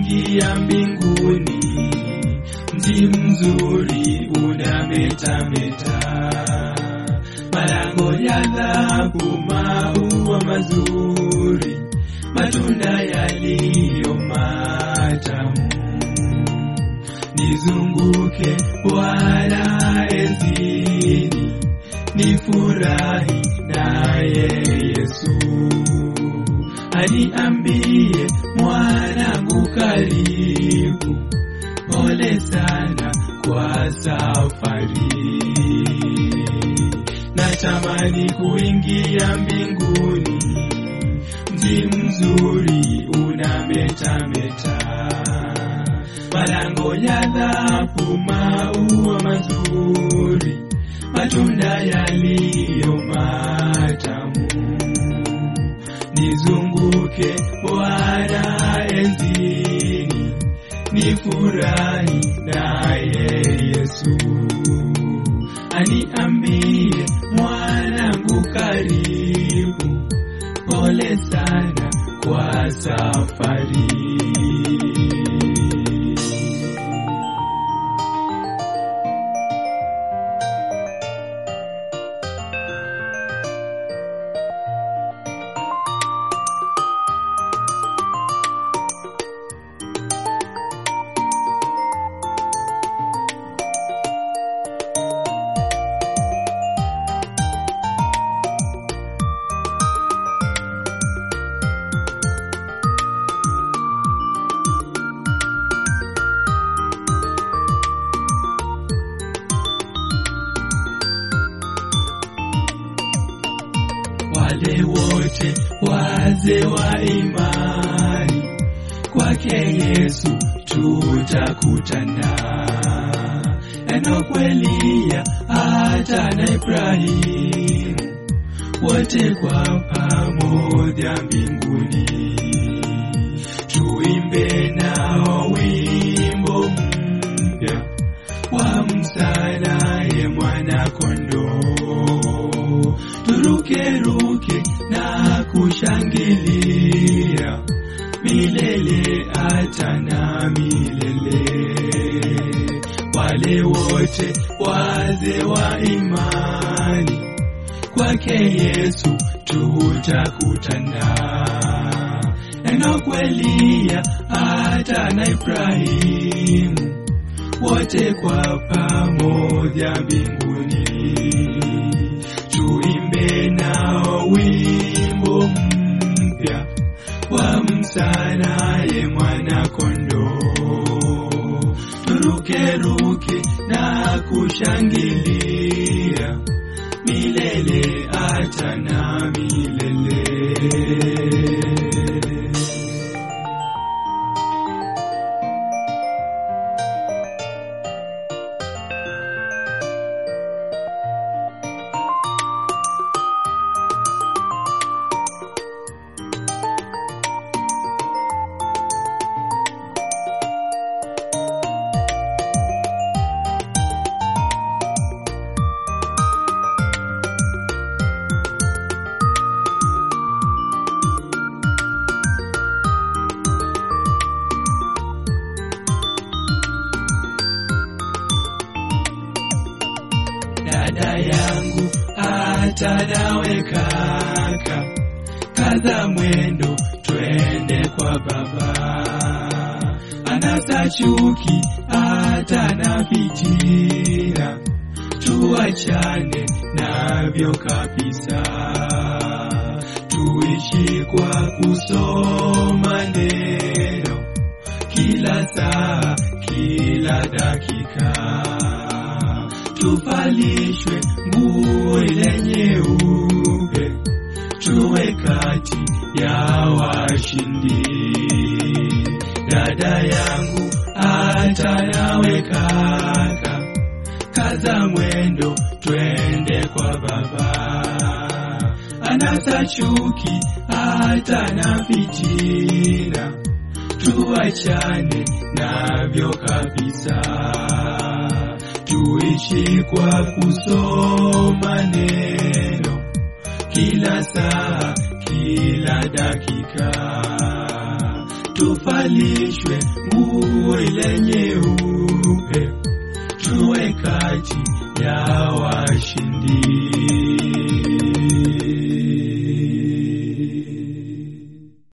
kuingia mbinguni. Mji mzuri unametameta, malango ya dhahabu, maua mazuri, matunda yaliyo matamu. Nizunguke Bwana enzini, nifurahi naye Yesu. Aniambie mwanangu, karibu, pole sana kwa safari. Natamani kuingia mbinguni, mji mzuri unametameta, malango ya dhahabu, maua mazuri, matunda yaliyo matamu. Nizunguke Bwana enzini, nifurahi naye Yesu. Aniambie mwanangu, karibu, pole sana kwa safari. wale wote wazee wa imani kwake Yesu tutakutana. Enoki, Eliya hata na Ibrahimu wote kwa pamoja mbinguni, tuimbe nao wimbo mpya wamsalaye mwana kondoo, turukeruke na kushangilia milele hata na milele. Wale wote wazee wa imani kwake Yesu tutakutana. Enoki, Eliya hata na Ibrahimu wote kwa pamoja mbinguni, tuimbe nao wimbo mpya wamsalaye mwana kondoo, turukeruke na kushangilia milele hata na milele. dada yangu hata nawe kaka, kaza mwendo twende kwa baba. Anasa chuki hata na fitina, tuachane navyo kabisa, tuishi kwa kusoma neno kila saa, kila dakika tuvalishwe nguo ile nyeupe, tuwe kati ya washindi. Dada yangu hata nawe kaka, kaza mwendo twende kwa baba. Anasa chuki hata na fitina, tuachane navyo kabisa tuishi kwa kusoma neno kila saa, kila dakika, tuvalishwe nguo ile nyeupe, tuwe kati ya washindi.